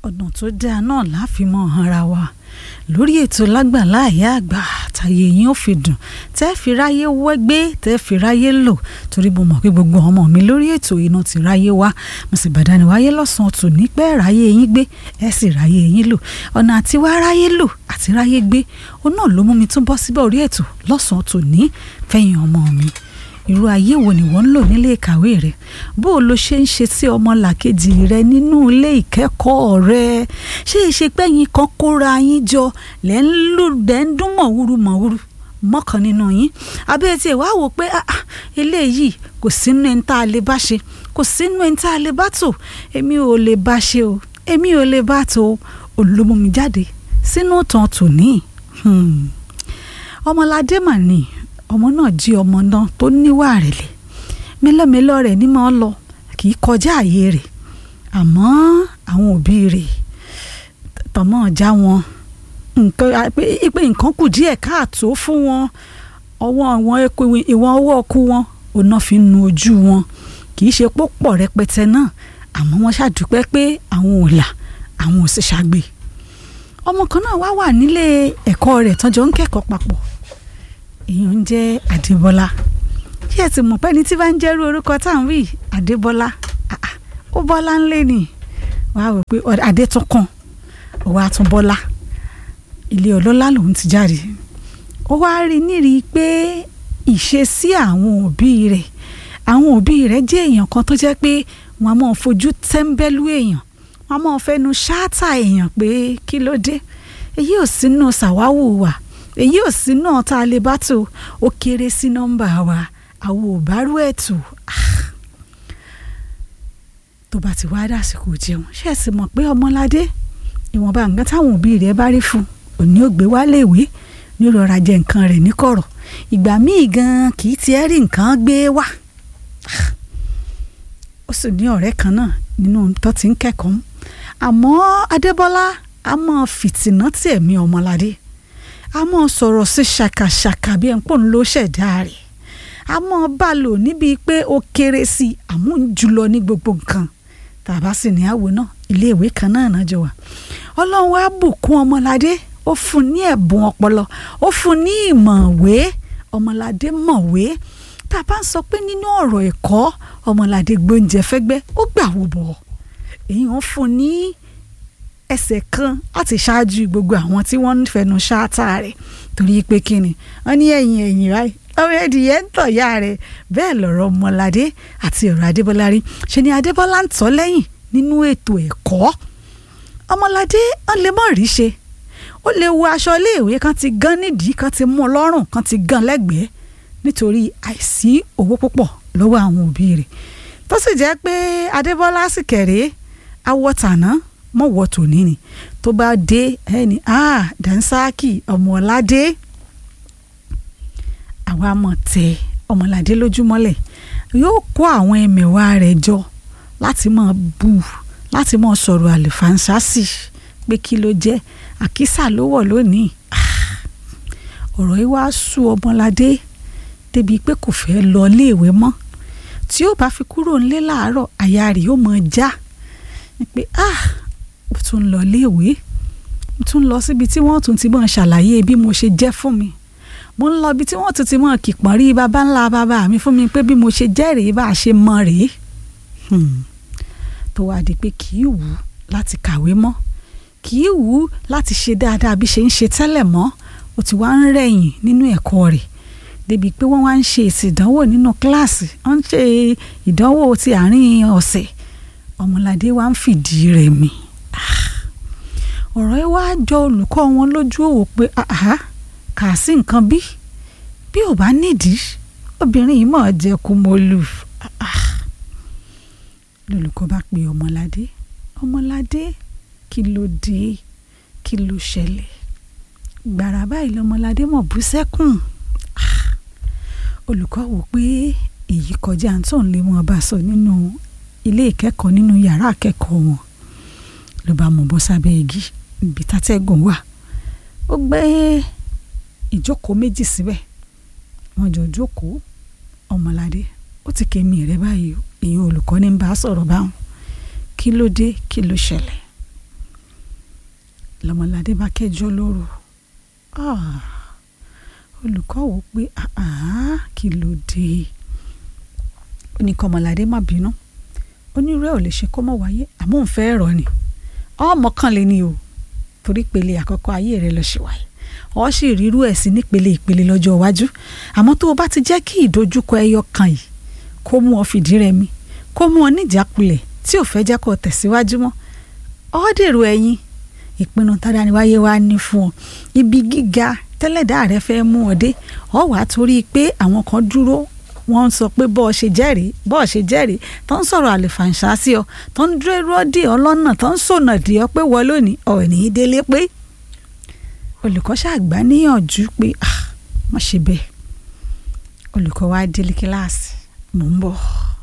ọ̀nà tó dáa náà láfi mọ́ ara wa lórí ètò lágbàlá àyà àgbà tàyè yín ó fi dùn tẹ́ fi ráyé wẹ́gbẹ́ tẹ́ fi ráyé lò torí mo mọ̀ pé gbogbo ọmọ mi lórí ètò iná ti ráyé wá mo sì bàdánù wáyé lọ́sàn-án tò ní pẹ́ ráyé yín gbé ẹ sì ráyé yín lò ọ̀nà àti wá ráyé lò àti ráyé gbé ó náà ló mú mi tún bọ́ síbẹ̀ orí ètò lọ́sàn-án tò ní fẹ̀yìn ọmọ mi irú ayé wo ni wọ́n ń lò nílé ìkàwé rẹ bó o lo ṣe ń ṣe sí ọmọ làkejì rẹ nínú ilé ìkẹ́kọ̀ọ́ rẹ ṣé ìṣe pẹ́yìn kan kóra yín jọ lẹ́ ń lù lẹ́ ń dún mọ̀wúrú mọ̀wúrú mọ́kàn nínú yín abẹ́rẹ́ tí ẹ̀ wá wò pé eléyìí kò sínú ẹni tá a lè bá ṣe kò sínú ẹni tá a lè bá tò èmi ò lè bá ṣe o èmi ò lè bá tò olómọmi jáde sínú ìtàn tòní ọmọládé mà ní ọmọ náà jí ọmọ náà tó níwà rẹ̀lẹ̀ mélòmélò rẹ̀ ní máa lọ kì í kọjá àyè rẹ̀ àmọ́ àwọn òbí rẹ̀ tọmọ já wọn nǹkan pé nǹkan kù díẹ̀ káàtó fún wọn ọwọ́ wọn ìwọ̀n ọwọ́ ọkú wọn òun fi nu ojú wọn kì í ṣe pọ̀ rẹpẹtẹ náà àmọ́ wọ́n ṣàdúpẹ́ pé àwọn ò là àwọn ò sì ṣàgbé ọmọ kan náà wá wà nílé ẹ̀kọ́ rẹ̀ tọ́jọ́ ń kẹ́kọ̀ọ́ papọ̀ èèyàn ń jẹ́ Adébọ́lá ṣé ẹ ti mọ̀ pé ẹni tí bá ń jẹ́rú orúkọ tá à ń wí Adébọ́lá ó bọ́lá ńlẹ̀ ni wàá wò pé adé tún kàn ó wàá tún bọ́lá ilé ọlọ́lá lòun ti jáde ó wáá rí nírí pé ìṣesí àwọn òbí rẹ̀ àwọn òbí rẹ̀ jẹ́ èèyàn kan tó jẹ́ pé wọ́n á máa fojú tẹ́ńbẹ́lú èèyàn wọ́n á máa fẹnu ṣáátà èèyàn pé kí ló dé èyí ò sínú ṣàwáwù wa èyí ò sí náà tá a lè bá tó ó kéré sí nọ́mbà wa àwọn ò bá rú ẹ̀ tó tó bá ti wá dásìkò jẹun ṣe é sì mọ̀ pé ọmọládé ìwọ̀nba nǹkan táwọn òbí rẹ̀ bá rí fún òní ò gbé wálé ìwé ní rọra jẹ nǹkan rẹ̀ níkọ̀rọ̀ ìgbà míì gan kì í tiẹ̀ rí nǹkan gbé wá ó sì ní ọ̀rẹ́ kan náà nínú tó ti ń kẹ́kọ̀ọ́ àmọ́ Adébọ́lá a máa fìtìná tí ẹ̀mí ọmọládé a mọ̀ sọ̀rọ̀ sí ṣàkàṣàkà bí ẹ̀ ń pò ń lo ṣẹ̀dá rẹ̀ a mọ̀ bá lò níbi pé ó kéré sí i àmọ́ ń jùlọ ní gbogbo nǹkan tàbá sì ní àwò náà iléèwé kan náà náà jọ wà ọlọ́run wá bùkún ọmọládé ó fún ní ẹ̀bùn ọpọlọ ó fún ní ìmọ̀wé ọmọládé mọ̀wé tàbá ń sọ pé nínú ọ̀rọ̀ ẹ̀kọ́ ọmọládé gbóúnjẹ fẹ́gbẹ́ ó gbà wò bọ̀ èyí ń fún ní ẹsẹ̀ kan láti ṣáájú gbogbo àwọn tí wọ́n ń fẹnu ṣáátá rẹ̀ torí pé kí ni wọ́n ní ẹ̀yìn ẹ̀yìn ráì ọmọ ẹ̀dìyẹ ń tọ̀ ya rẹ̀ bẹ́ẹ̀ lọ̀rọ̀ ọmọládé àti ọ̀rọ̀ adébọ́lá rí ṣe ni adébọ́lá ń tọ́ lẹ́yìn nínú ètò ẹ̀kọ́ ọmọládé wọ́n lè mọ̀ rí ṣe ó lè wo aṣọ iléèwé kan ti gán nídìí kan ti mú ọlọ́rùn kan ti gán lẹ́gbẹ̀ẹ́ nítorí àìsí owó púpọ̀ lọ́wọ́ àwọn òbí rẹ̀ tó sì jẹ́ pé adébọ́lá sì kẹ̀rẹ́ awọ tàná mọ̀ wọ́ tòní ni tó bá dé ẹni ah dansaki ọmọládé àwa mọ̀ tẹ ọmọládé lójúmọ́lẹ̀ yóò kó àwọn ẹmẹ̀wà rẹ̀ jọ láti mọ̀ bù láti mọ̀ sọ̀rọ̀ àlùfáàǹsásì pé kí ló jẹ́ àkísà ló wọ̀ lónìí ọ̀rọ̀ yìí wàá sú ọmọládé débi pé kò fẹ́ lọ iléèwé mọ́ tí ó bá fi kúrò nílé láàárọ̀ àyà rẹ̀ yóò mọ̀ já pé ah mo tún lọ léèwé mo tún lọ síbi tí wọ́n tún ti mọ̀ ṣàlàyé bí mo ṣe jẹ́ fún mi mo ń lọ ibi tí wọ́n tún ti mọ̀ kìpọ̀n rí baba ńlá baba mi fún mi pé bí mo ṣe jẹ́ rèé bá a ṣe mọ̀ rèé tó wá di pé kì í wù ú láti kàwé mọ́ kì í wù ú láti ṣe dáadáa bí ṣe ń ṣe tẹ́lẹ̀ mọ́ ó ti wá ń rẹ̀yìn nínú ẹ̀kọ́ rẹ̀ débi pé wọ́n wá ń ṣe èsì ìdánwò nínú kíláàsì wọ́n ń ṣe ìdánwò ti àárín ọ̀sẹ̀ ọmọládé wa ń fìdí rẹ̀ mi ọ̀rọ̀ yìí wá jọ olùkọ́ wọn lójú òwò pé kà sí nǹkan bí bí ò bá nídìí obìnrin yìí mọ̀ jẹ́ kú mo lù lolùkọ́ bá pe ọmọládé ọmọládé kí ló dé kí ló ṣẹlẹ̀ gbàrà báyìí lọmọládé mọ̀ bú sẹ́kùn olùkọ́ wò pé èyí kọjá tó ń lé wọn bá sọ nínú ilé ìkẹ́kọ̀ọ́ nínú yàrá akẹ́kọ̀ọ́ wọn ló bá mọ̀ bọ́ sábẹ́ igi ibi tátẹ́gùn wà ó gbé ìjókòó méjì síbẹ̀ wọ́n jọ jókòó ọmọládé ó ti kémi rẹ báyìí èyí olùkọ́ ní bá sọ̀rọ̀ báwọn kí ló dé kí ló ṣẹlẹ̀ lọ́mọládé bá kẹjọ lóru Ah, olùkọ́ wò pé "Ah, ah, kí ló dé ó ní kọ́mọládé má bínú onírú ẹ̀ ò lè ṣe kó mọ̀ wáyé àmọ́ òun fẹ́ rọ̀ ni ọmọ kan lè ní o torí pele àkọ́kọ́ ayé rẹ lọ ṣe wáyé ọ sì rírú ẹ̀ sí nípele ìpele lọ́jọ́ iwájú àmọ́ tó o bá ti jẹ́ kí ìdojúkọ ẹyọ kan yìí kó mú ọ fìdí rẹmi kó mú ọ níjàkulẹ̀ tí ò fẹ́ jẹ́ kó o tẹ̀síwájú mọ́ ọ dèrò ẹ̀yìn ìpinnu tádániwáyé wa ní fún ọ ibi gíga tẹ́lẹ̀dá rẹ fẹ́ mú ọ dé ọ wàá torí pé àwọn kan dúró wọ́n ń sọ pé bọ́ọ̀ ṣe jẹ́rìí bọ́ọ̀ ṣe jẹ́rìí tó ń sọ̀rọ̀ àlèfàǹṣá sí ọ tó ń dúró dè ọ lọ́nà tó ń sònà dè ọ pé wọ́n lónìí ọ̀ ní í délé pé olùkọ́ ṣàgbá níyànjú pé ah má ṣe bẹ́ẹ̀ olùkọ́ wa délé kíláàsì mò ń bọ̀.